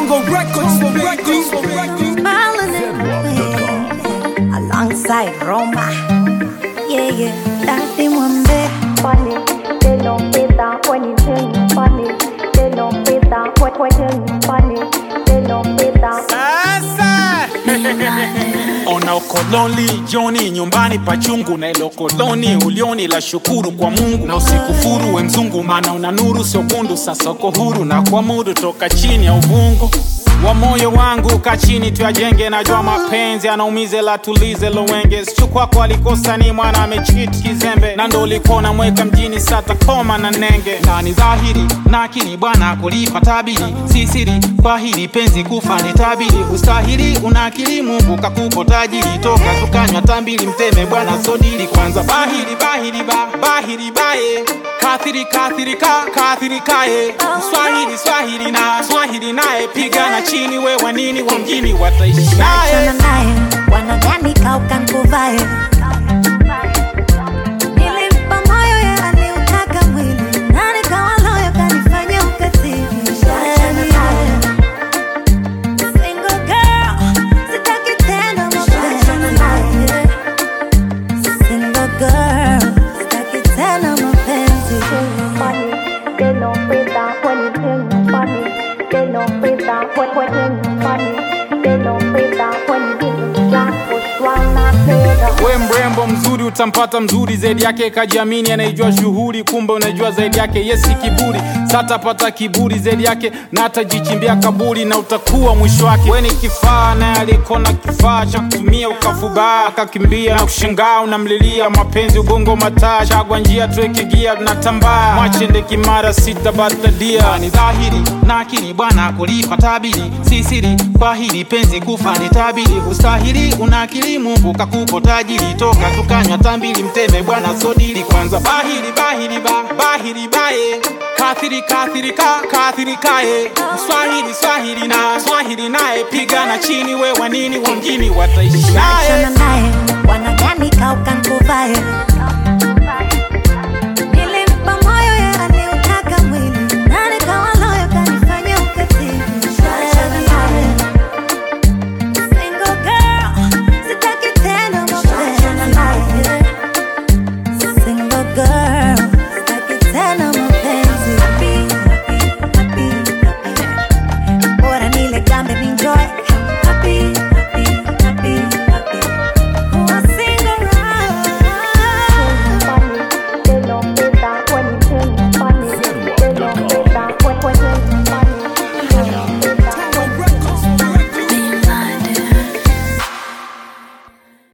Bongo Records, baby. Smiling in the wind, alongside Roma. Yeah, yeah, Daddy Mwambe. funny. They don't pay that when you tell me funny. They don't pay that when when tell me funny. They don't pay that. Sasa ona ukoloni joni nyumbani pachungu na ilo koloni ulioni la shukuru kwa Mungu na usikufuru we mzungu, maana una nuru sio kundu. Sasa uko huru na kuamudu toka chini ya uvungu wa moyo wangu ka chini tuyajenge, najua mapenzi anaumize la tulize lowenge sichu kwako alikosa ni mwana amechit kizembe na ndo ulikuwa namweka mjini sata koma na nenge na ni dhahiri na akili bwana kulipa tabiri si siri kwa hili penzi kufa ni tabiri ustahili una akili Mungu kakupo tajiri toka tukanywa tambili mteme bwana sodili kwanza bahiri bahiri ba bahiri baye kathiri kathiri ka kathiri kaye swahili swahili na swahili naye pigana chini we wanini wa mjini wataishi naye Achana naye, wanadhani kauka nkuvae. Nilimpa moyo yeye aliutaka mwili, na nikawa loyo kanifanya ukatili. Achana naye. Single girl, sitaki tena mapenzi. Single girl, sitaki tena mapenzi. funny. They don't pay that when you tell me funny. They don't pay that when when tell me funny. They don't pay that when you give me jack push one not pay that. we mrembo mzuri utampata mzuri zaidi yake kajiamini anaijua shughuli kumbe unajua zaidi yake yesi kiburi satapata kiburi zaidi yake na atajichimbia kaburi na utakuwa mwisho wake we ni kifaa naye alikona kifaa cha kutumia ukafubaa akakimbia na kushangaa unamlilia mapenzi ugongo mataa chagwa njia tuweke gia tunatambaa mwachende kimara sita batadia ni dhahiri na akili bwana kulipa tabiri si siri kwa hili penzi kufa ni tabiri ustahili una akili Mungu kakupo tajiri toka tukanywa tambili mteme bwana sodili kwanza bahiri bahiri ba bahiri baye kathiri kathiri ka kathiri kaye swahili swahili na swahili naye pigana chini we wanini wa mjini wataishi naye Achana naye, wanadhani kauka nkuvae.